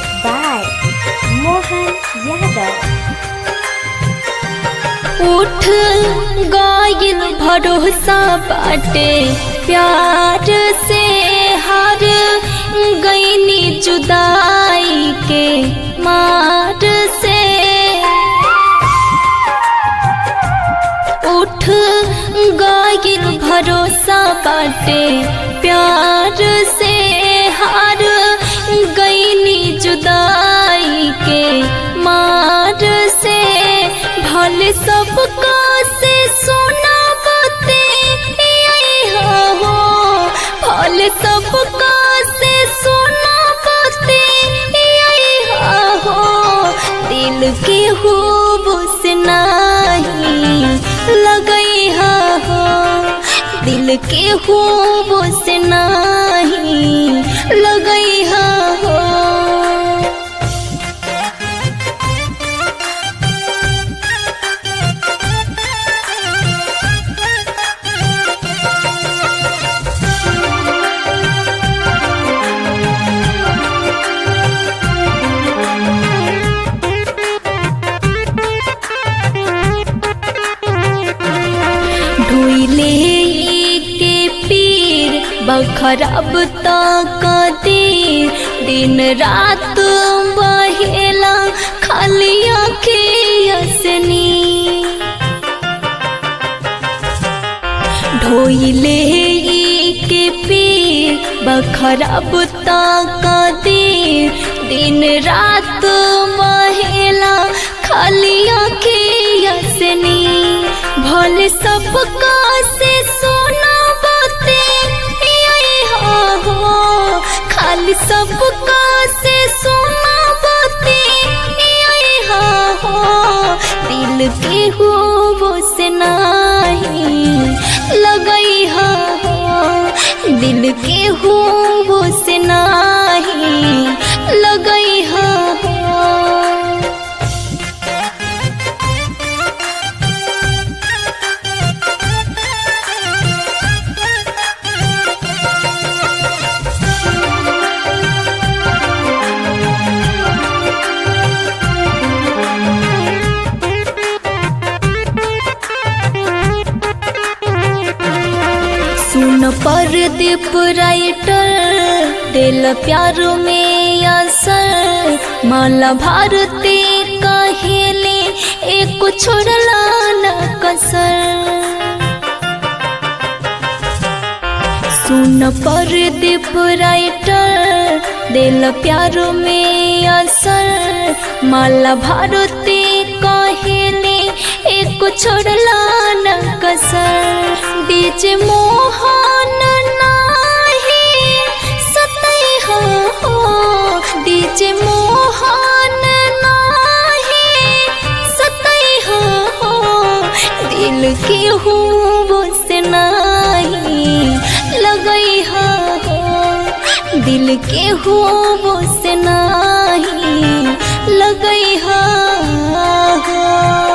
by Mohan Yadav. उठ गायल भरोसा बाटे प्यार से हार गईनी जुदाई के मार से उठ गायल भरोसा बाटे प्यार से हार गईनी जुदाई के मार से भले सबका से सोना बते हो भले सबका से सोना बते हो दिल के खूब से नहीं लगई हो दिल के खूब से नहीं लगई हो ढोइले के पीर बखरब तक देर दिन रात बहेला खाली अखियसनी ढोइले के पीर बखरब तक देर दिन रात बहेला खाली अखियसनी भले सबका से सोना बते हो खाली सबका से सोना बते हो दिल के हो वो से नहीं लगई हो दिल के हो वो से नहीं लगई हो सुन पर दीप राइटर दिल प्यार में असर माला भारती कहेले एक छोड़ला न कसर सुन पर दीप राइटर दिल प्यार में असर माला भारती कहेले एक छोड़ला न कसर बीच मोहन नाही सतई हो बीच मोहन नाही सतई हो दिल के हो वो से नहीं लगई हो दिल के हो वो से नहीं लगई हो